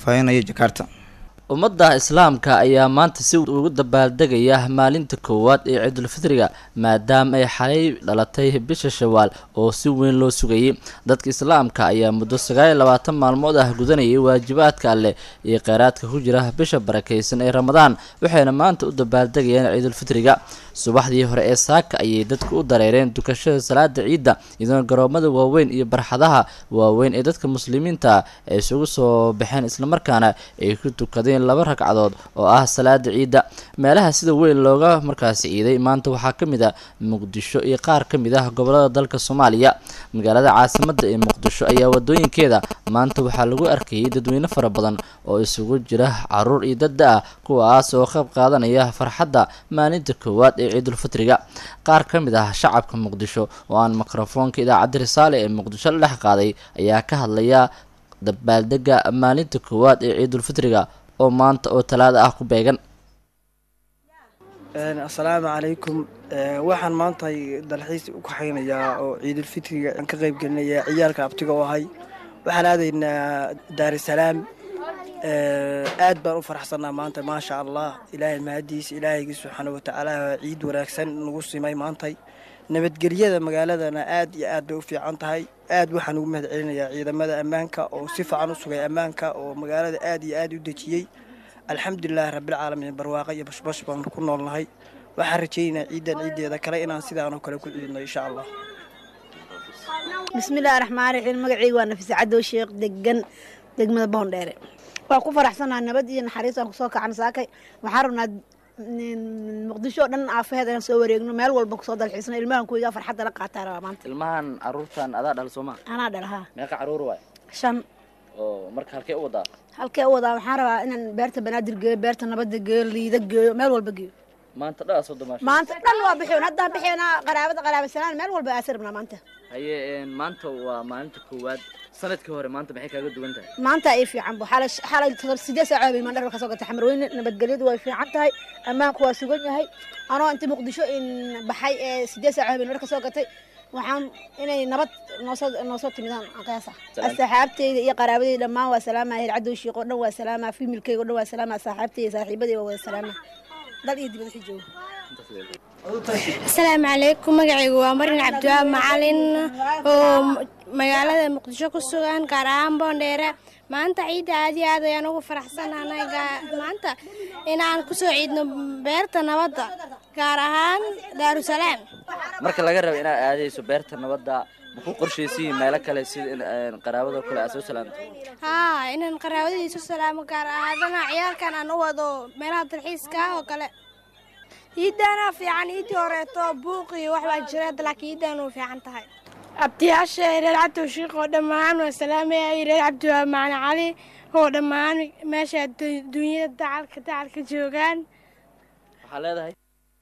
faahfaahinaya jakarta ummadda islaamka ayaa maanta si ugu dabaaldegaya maalinta koowaad ee ciidulfitriga maadaama ay xalay dhalatay bisha shawaal oo si weyn loo sugayay dadka islaamka ayaa muddo sagaal iyo labaatan maalmood ah gudanayay waajibaadka alleh iyo kheyraadka ku jira bisha barakaysan ee ramadaan waxayna maanta u dabaaldegayaan ciidulfitriga subaxdii hore ee saaka ayay dadku u dareereen dukashada salaada ciidda iyadoona garoomada waaweyn iyo barxadaha waaweyn ee dadka muslimiinta ay isugu soo baxeen islamarkaana ay ku tukadeen laba ragcadood oo ah salaada ciidda meelaha sida weyn looga markaasi ciiday maanta waxaa ka mid a muqdisho iyo qaar ka mid ah gobolada dalka soomaaliya magaalada caasimada ee muqdisho ayaa wadooyinkeeda maanta waxaa lagu arkayay dadweyne fara badan oo isugu jira caruur iyo dadda ah kuwaas oo qayb qaadanaya farxadda maalinta koowaad ee ciidulfitriga qaar ka mid ah shacabka muqdisho oo aan mikrofoonka idaacadda risaale ee muqdisho la dhex qaaday ayaa ka hadlaya dabaaldega maalinta koowaad ee ciidulfitriga oo maanta oo talaada ah ku beegan assalaamu calaykum waxaan maanta dalxiis u kaxaynayaa oo ciidulfitriga aan ka qayb gelinayaa ciyaalka abtiga oo ahay waxaan aadaynaa daarusalaam aad baan u faraxsanaa maanta maasha allah ilaahay mahadiisa ilaahaygi subxaana watacaala ciid wanaagsan nagu simay maantay nabadgelyada magaaladana aad iyo aad bay u fiican tahay aad waxaan ugu mahad celinayaa ciidamada ammaanka oo si fiican u sugay ammaanka oo magaalada aad iyo aad u dejiyey alxamdulilaahi rabbilcaalamiin barwaaqo iyo bashbash baan ku noolnahay waxaan rajaynayaa ciidan ciiddeeda kale inaan sidaanoo kale ku ciidno insha allah bismillahi raxmaan raxiim magacayga waa nafisa cadow sheekh degan degmada boondheere waa ku faraxsanaa nabad iyo naxariis aan kusoo kacan saakay waxaan rabnaa muqdisho oo dhan aafaheed inaan soo wareegno meel walba kusoo dalxiisno ilmahan kuwiga farxadda la qaataa rabaa maanta ilmahan caruurtan adaa dhal sooma anaa dhalahaa meeqa caruur waay shan oo marka halkee u wadaa halkee u wadaa waxaan rabaa inaan beerta banaadir geeyo beerta nabadda geeyo liida geeyo meel walba geeyo maanta dhaa soo damaasho maanta dhan waa bixoon haddaan bixoonaa qaraabada qaraabasanaan meel walba aasi rabnaa maanta haye maanta waa maalinta koowaad sanadkii hore maanta maxay kaaga duwan tahay maanta ay fiican bu xalay xalay todob sideed saac bay mandhar ka soo gatay xamarweyne nabadgelyadu way fiican tahay ammaanku waa sugan yahay anoo inta muqdisho in baxay ee sideed saac bay mandhar ka soo gatay waxaan inay nabad noosoo noosoo timidaan qiyaasa asxaabteyda iyo qaraabadeyda dhammaan waa salaama heer cadow shiiq oo dhan waa salaama fiimilkeyga oo dhan waa salaama saaxiibteyda saaxiibadeyda waa wada salaama dal iyo dibad wixii jooga asalaamu calaykum magacaygu waa marin cabdiwaab macalin oo magaalada muqdisho ku sugan gaar ahaan boondheere maanta ciidda aad iyo aad ayaan ugu faraxsanahay maanta inaan kusoo ciidno beerta nabadda gaar ahaan daarusalaam marka laga rabo inaad aadayso beerta nabadda ma ku qorshaysiin meelo kale sida in qaraabada kale aad soo salaamto haa inaan qaraabadii soo salaamo gaar ahaadana ciyaalkan aan u wado meelaha dalxiiska oo kale ciiddaana fiican ciiddii horeeto buuq iyo wax baa jira laakiin ciiddan u fiican tahay abtiyaasha reer cabdi shiikh oo dhammaan waa salaamaya reer cabdiwaab macalin cali oo dhammaan meesha dunyada dacalka dacalka joogaan waxaa leedahay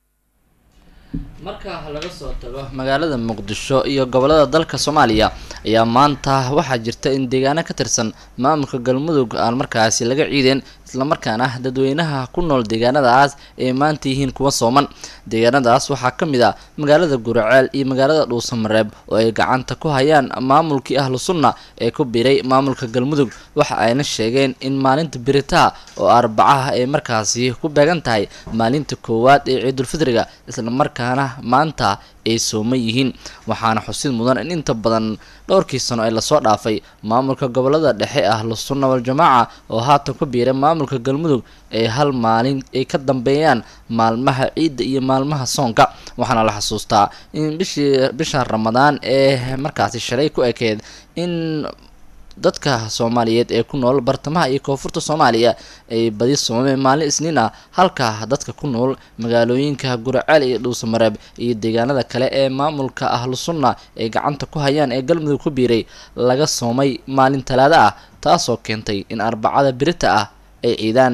marka laga soo tago magaalada muqdisho iyo gobolada dalka soomaaliya ayaa maanta waxaa jirta in deegaano ka tirsan maamulka galmudug aan markaasi laga ciideen islamarkaana dadweynaha ku nool deegaanadaas ay maanta yihiin kuwa sooman deegaanadaas waxaa ka mid ah magaalada guraceel iyo magaalada dhuusamareeb oo ay gacanta ku hayaan maamulkii ahlu sunna ee ku biiray maamulka galmudug waxa ayna sheegeen in maalinta biritaha oo arbacaha ay markaasi ku beegan tahay maalinta koowaad ee ciidulfitriga islamarkaana maanta ay sooman yihiin waxaana xusid mudan in inta badan dhowrkii sano ee lasoo dhaafay maamulka gobolada dhexe ahlu sunna wal-jamaaca oo haatan ku biiray maamulka galmudug ay hal maalin ay ka dambeeyaan maalmaha ciidda iyo maalmaha soonka waxaana la xasuustaa in bishii bisha ramadaan ee markaasi shalay ku ekeed in dadka soomaaliyeed ee ku nool bartamaha iyo koonfurta soomaaliya ay badi soomameen maalin isniin ah halka dadka ku nool magaalooyinka guraceel iyo dhuusamareeb iyo deegaanada kale ee maamulka ahlu sunna ay gacanta ku hayaan ee galmudug ku biiray laga soomay maalin talaada ah taasoo keentay in arbacada birita ah ay ciidaan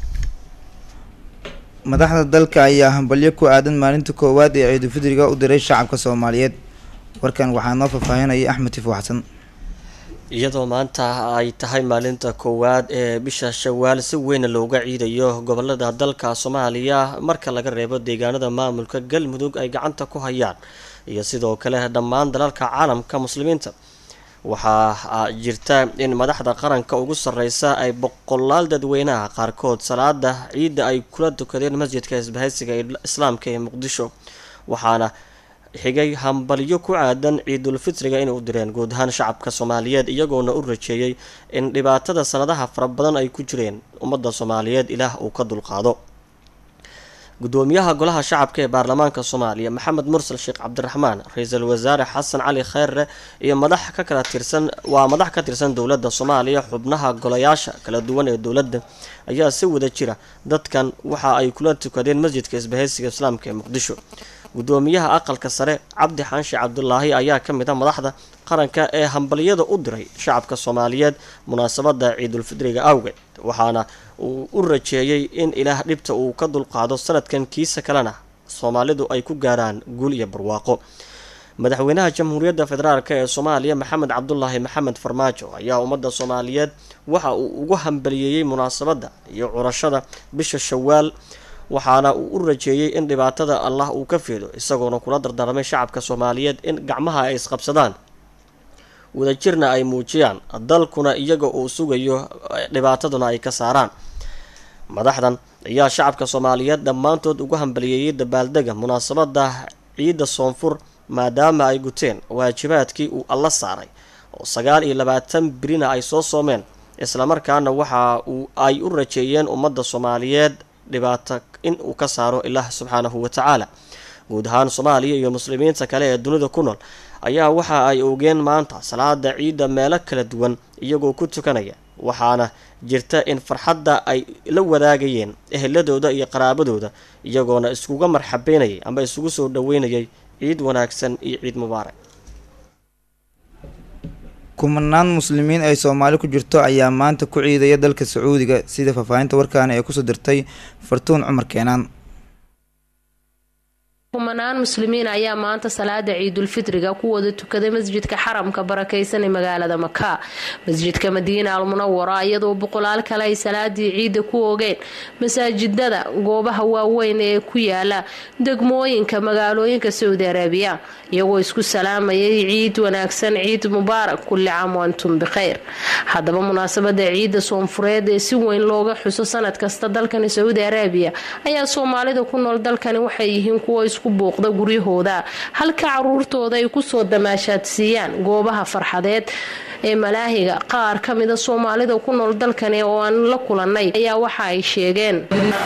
madaxda dalka ayaa hambalyo ku aadan maalinta koowaad ee ciidulfidriga u diray shacabka soomaaliyeed warkan waxaa noo faahfaahinaya axmed tifo xasan iyadoo maanta ay tahay maalinta koowaad ee bisha shawaal si weyn looga ciidayo gobolada dalka soomaaliya marka laga reebo deegaanada maamulka galmudug ay gacanta ku hayaan iyo sidoo kale dhammaan dalalka caalamka muslimiinta waxaa jirta in madaxda qaranka ugu sarreysa ay boqolaal dadweynaha qaarkood salaada ciidda ay kula tukadeen masjidka isbahaysiga islaamka ee muqdisho waxaana xigay hambalyo ku aadan ciidulfitriga inay u direen guud ahaan shacabka soomaaliyeed iyagoona u rajeeyey in dhibaatada sanadaha fara badan ay ku jireen ummadda soomaaliyeed ilaah uu ka dulqaado gudoomiyaha golaha shacabka ee baarlamaanka soomaaliya maxamed mursal sheekh cabdiraxmaan ra-iisul wasaare xasan cali kheyre iyo madax ka kala tirsan waa madax ka tirsan dowladda soomaaliya xubnaha golayaasha kala duwan ee dowladda ayaa si wada jira dadkan waxa ay kula tukadeen masjidka isbahaysiga islaamka ee muqdisho gudoomiyaha aqalka sare cabdi xaanshi cabdulaahi ayaa ka mid a madaxda qaranka ee hambalyada u diray shacabka soomaaliyeed munaasabada ciidulfidriga awgeed waxaana uu u rajeeyey in ilaah dhibta uu ka dulqaado sanadkan kiisa kalena soomaalidu ay ku gaaraan guul iyo barwaaqo madaxweynaha jamhuuriyadda federaalk ee soomaaliya maxamed cabdulaahi maxamed farmaajo ayaa ummadda soomaaliyeed waxa uu ugu hambaliyeeyey munaasabadda iyo curashada bisha shawaal waxaana uu u rajeeyey in dhibaatada allah uu ka fiido isagoona kula dardaarmay shacabka soomaaliyeed in gacmaha ay isqabsadaan wadajirna ay muujiyaan dalkuna iyaga uu sugayo dhibaataduna ay ka saaraan madaxdan ayaa shacabka soomaaliyeed dhammaantood ugu hambaliyeeyey dabaaldega munaasabada ciidda soonfur maadaama ay guteen waajibaadkii uu alla saaray oo sagaal iyo labaatan birina ay soo soomeen islamarkaana waxa uu ay u rajeeyeen ummadda soomaaliyeed dhibaato in uu ka saaro ilaah subxaanahu wa tacaala guud ahaan soomaaliya iyo muslimiinta kale ee dunida ku nool ayaa waxa ay ogeen maanta salaada ciidda meelo kala duwan iyagoo ku tukanaya waxaana jirta in farxadda ay la wadaagayeen eheladooda iyo qaraabadooda iyagoona iskuga marxabeynayay ama isugu soo dhaweynayay ciid wanaagsan iyo ciid mubaarak kumanaan muslimiin ay soomaali ku jirto ayaa maanta ku ciidaya dalka sacuudiga sida faahfaahinta warkaani ay kusoo dirtay fartuun cumar keenaan kumanaan muslimiin ayaa maanta salaada ciidulfitriga ku wada tukaday masjidka xaramka barakeysan ee magaalada maka masjidka madiina almunawara iyadoo boqolaal kale ay salaadii ciidda ku ogeen masaajidada goobaha waaweyn ee ku yaala degmooyinka magaalooyinka saudi arabiya iyagoo isku salaamayay ciid wanaagsan ciid mubaarak kulli caam wantum bikheyr haddaba munaasabada ciidda soonfureed ee si weyn looga xuso sanad kasta dalkani saudi arabiya ayaa soomaalida ku nool dalkani waxay yihiin kuwa isku buuqda guryahooda halka caruurtooda ay kusoo damaashaadsiiyaan goobaha farxadeed ee malaahiga qaar ka mida soomaalida ku nool dalkani oo aan la kulanay ayaa waxa ay sheegeen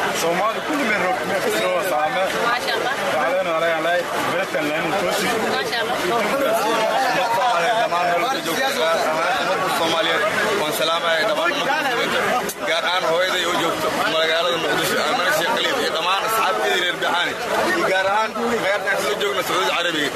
gaar ahaan hooyaday oo joogto magaalada muqdisho amana sheekh khaliif iyo dhammaan asxaabteedii reer baxaani iyo gaar ahaan meertaan soo joogna sacuudi carabiga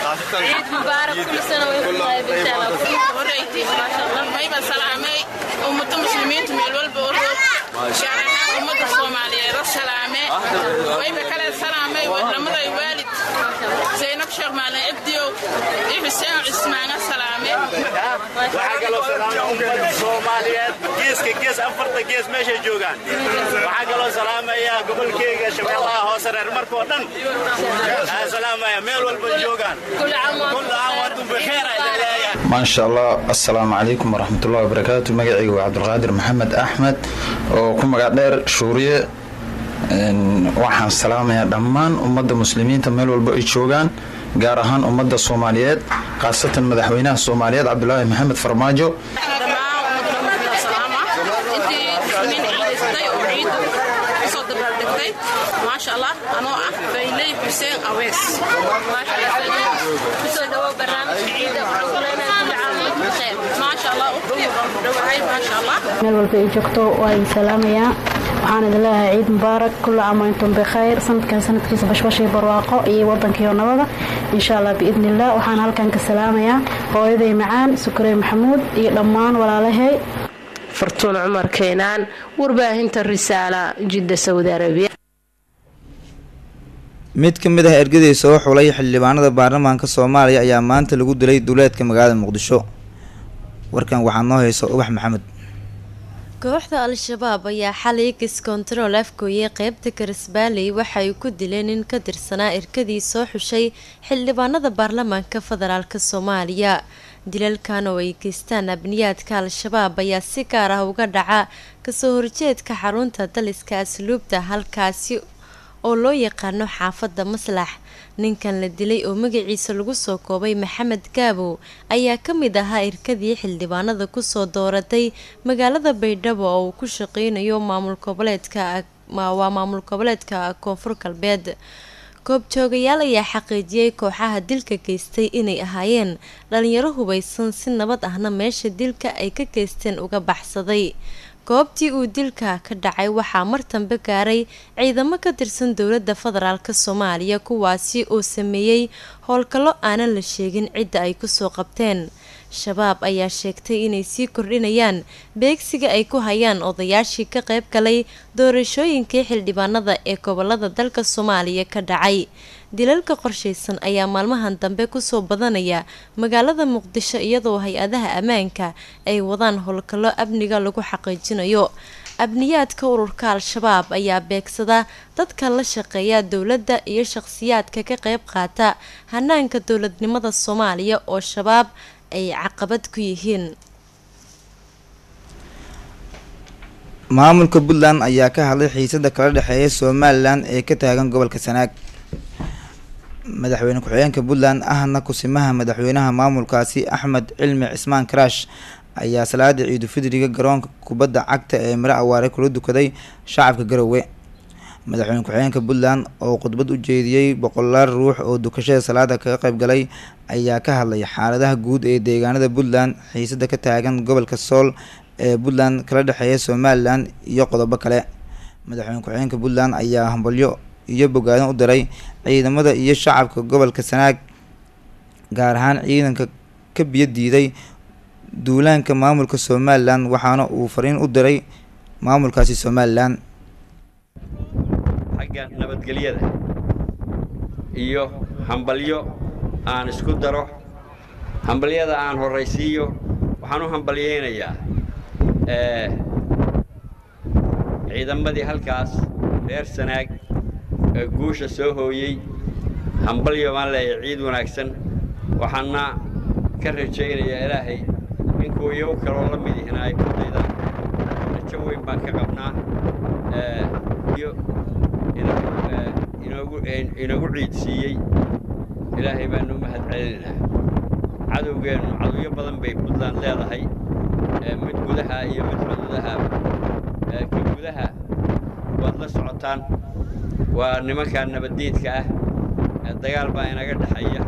mayba salaamay ummada muslimiinta meel walba u roog gaar ahaan ummada soomaaliyeed la salaame mayba kale salaamay lamaday waalid zaynab sheekh maalin ibdiyow iyo xuseen cismaana salaame waxaa kaloo salaamay ummada soomaaliyeed geeska gees afarta gees meeshay joogaan waxaa kaloo salaamaya gobolkeyga shabeellaha hoose reer markoo dhan waxaa salaamaya meel walba joogaan kulla caam wantum bikheer maasha allah assalaamu calaykum waraxmatullahi wabarakaatu magacayga waa cabdulqaadir maxamed axmed oo ku magac dheer shuuriye waxaan salaamayaa dhammaan ummadda muslimiinta meel walba ay joogaan gaar ahaan ummadda soomaaliyeed khaasatan madaxweynaha soomaaliyeed cabdulaahi maxamed farmaajo maasha allah anoo ah fayley xuseen awees kusoo dhawo barnaamijka ciida maasha allah dhawahay maasha allah meel walba ay joogto waa idin salaamayaa waxaan idin leeyahay ciid mubaarak kulla caam antum bikhayr sanadkan sanadkiisa bashbashay barwaaqo iyo wadankiio nabada insha allah biidni illah waxaan halkan ka salaamayaa hooyaday macaan sukarey maxamuud iyo dhammaan walaalahay fartuun cumar keenaan warbaahinta risaala jidda saudi arabiya mid ka mid ah ergadii soo xulay xildhibaanada baarlamaanka soomaaliya ayaa maanta lagu dilay duleedka magaalada muqdisho warkan waxaa noo haysa ubax maxamed kooxda al-shabaab ayaa xalay kiskontarool afgooyey qeybta karisbaaley waxay ku dileen nin ka tirsanaa erkadii soo xushay xildhibaanada baarlamaanka federaalk soomaaliya dilalkan oo ay geystaan abniyaadka al-shabaab ayaa si gaar ah uga dhaca kasoo horjeedka xarunta daliska asluubta halkaasi oo loo yaqaano xaafadda maslax ninkan la dilay oo magaciisa lagu soo koobay maxamed gaabow ayaa ka mid ahaa irkadii xildhibaanada kusoo dooratay magaalada baydhabo oo uu ku shaqeynayo maamul goboleedka waa maamul goboleedka koonfur galbeed goobjoogayaal ayaa xaqiijiyey kooxaha dilka geystay inay ahaayeen dhalinyaro hubaysan si nabad ahna meesha dilka ay ka geysteen uga baxsaday goobtii uu dilka ka dhacay waxaa mar dambe gaaray ciidamo ka tirsan dowladda federaalk soomaaliya kuwaasi oo sameeyey howlgallo aanan la sheegin cidda ay kusoo qabteen shabaab ayaa sheegtay inay sii kordhinayaan beegsiga ay ku hayaan odayaashii ka qayb galay doorashooyinkii xildhibaanada ee gobolada dalka soomaaliya ka dhacay dilalka qorshaysan ayaa maalmahan dambe kusoo badanaya magaalada muqdisho iyadoo hay-adaha ammaanka ay wadaan howlgallo amniga lagu xaqiijinayo abniyaadka ururka al-shabaab ayaa beegsada dadka la shaqeeya dowladda iyo shaqhsiyaadka ka qayb qaata hanaanka dowladnimada soomaaliya oo shabaab ay caqabad ku yihiin maamulka puntland ayaa ka hadlay xiisada kala dhexeeya somalilan ee ka taagan gobolka sanaag madaxweyne ku-xigeenka puntland ahna kusimaha madaxweynaha maamulkaasi axmed cilmi cismaan karaash ayaa salaada ciidulfidriga garoonka kubadda cagta ee miro awaare kula dukaday shacabka garowe madaxweyne ku-xigeenka puntland oo khudbad u jeediyey boqolaal ruux oo dukashada salaada kaga qayb galay ayaa ka hadlay xaaladaha guud ee deegaanada puntland xiisada ka taagan gobolka sool ee puntland kala dhexeeya somalilan iyo qodobo kale madaxweyne ku-xigeenka puntland ayaa hambalyo iyo bogaadan u diray ciidamada iyo shacabka gobolka sanaag gaar ahaan ciidanka ka biyo diiday duulaanka maamulka somalilan waxaana uu fariin u diray maamulkaasi somalilan xagga nabadgelyada iyo hambalyo aan isku daro hambalyada aan horraysiiyo waxaan u hambalyeynayaa ciidamadii halkaas reer sanaag ee guusha soo hooyey hambalyo baan leeyahay ciid wanaagsan waxaana ka rajaynayaa ilaahay ninkuu iyagu kaloo la mid ihina ay ku daydaan rajo weyn baan ka qabnaa iyo inoogu inagu ciid siiyey ilaahay baanu u mahad celinaynaa cadowgeennu cadowyo badan bay puntland leedahay mid gudaha iyo mid xuduudaha ka gudaha waad la socotaan waa nimankaa nabaddiidka ah dagaal baa inaga dhexeeya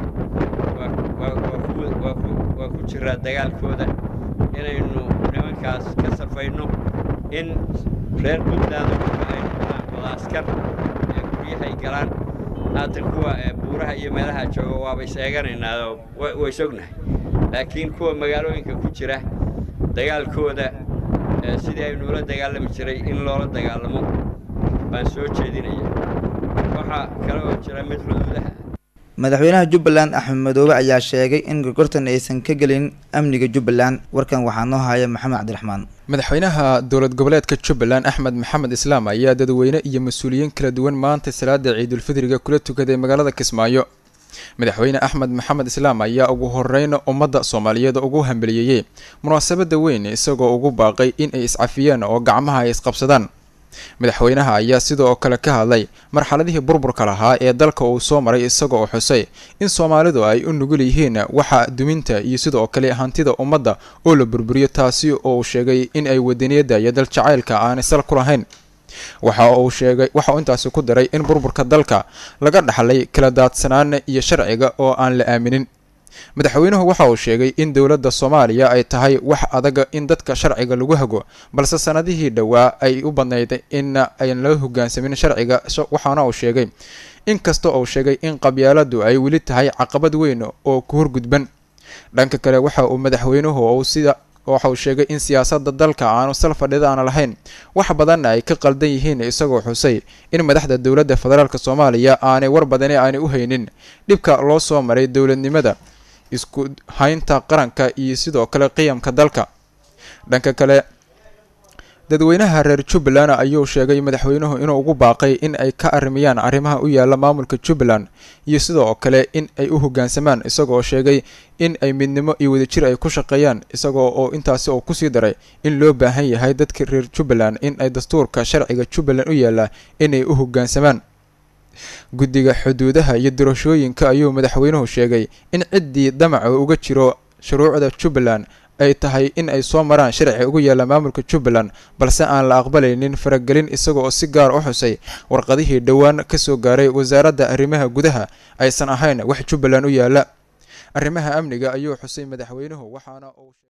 waa ku jiraa dagaalkooda inaynu nimankaas ka safayno in reer puntland ay noqdaan wada askar ee guryahay galaan haatan kuwa buuraha iyo meelaha jooga waaba is eeganaynaa way sognahay laakiin kuwa magaalooyinka ku jira dagaalkooda sidii aynu ula dagaalami jiray in loola dagaalamo baan soo jeedinaya waxaa kale oo jira mid xuduudaha madaxweynaha jubbaland axmed madoobe ayaa sheegay in gorgortan aysan ka gelin amniga jubbaland warkan waxaa noo haya maxamed cabdiraxmaan madaxweynaha dowlad goboleedka jubbaland axmed maxamed islaam ayaa dadweyne iyo mas-uuliyiin kala duwan maanta salaada ciidulfidriga kula tukaday magaalada kismaayo madaxweyne axmed maxamed islaam ayaa ugu horeyn ummadda soomaaliyeed ugu hambeliyeeyey munaasabada weyn isagoo ugu baaqay in ay iscafiyaan oo gacmaha ay isqabsadaan madaxweynaha ayaa sidoo kale ka hadlay marxaladihii burburka lahaa ee dalka uu soo maray isagoo xusay in soomaalidu ay u nugul yihiin waxa duminta iyo sidoo kale hantida ummadda oo la burburiyo taasi oo uu sheegay in ay wadaniyadda iyo daljacaylka aanay sal ku lahayn waxa uu sheegay waxa uu intaasi ku daray in burburka dalka laga dhaxlay kala daadsanaan iyo sharciga oo aan la aaminin madaxweynuhu waxa uu sheegay in dowladda soomaaliya ay tahay wax adaga in dadka sharciga lagu hago balse sanadihii dhowaa ay u badnayd in ayn la hogaansamin sharciga waxaana uu sheegay inkasta uu sheegay in qabyaaladu ay weli tahay caqabad weyn oo ku horgudban dhanka kale waxa uu madaxweynuhu uu sida waxa uu sheegay in siyaasadda dalka aanu sal fadhida aan lahayn wax badanna ay ka qaldan yihiin isagoo xusay in madaxda dowladda federaalk soomaaliya aanay war badani aanay u haynin dhibka loo soo maray dowladnimada isku haynta qaranka iyo sidoo kale qiyamka dalka dhanka kale dadweynaha reer jubbaland ayuu sheegay madaxweynuhu inuu ugu baaqay in ay ka arrimiyaan arrimaha u yaala maamulka jubbaland iyo sidoo kale in ay u hoggaansamaan isagoo sheegay in ay midnimo iyo wadajir ay ku shaqeeyaan isagoo oo intaasi oo kusii daray in loo baahan yahay dadka reer jubbaland in ay dastuurka sharciga jubbaland u yaala inay u hoggaansamaan guddiga xuduudaha iyo doorashooyinka ayuu madaxweynuhu sheegay in ciddii damaca uga jiro shuruucda jubbaland ay tahay in ay soo maraan sharci ugu yaalla maamulka jubbaland balse aan la aqbalaynin faragelin isaga oo si gaar u xusay warqadihii dhowaan ka soo gaaray wasaaradda arrimaha gudaha aysan ahayn wax jubbaland u yaalla arrimaha amniga ayuu xusay madaxweynuhu waxaana uu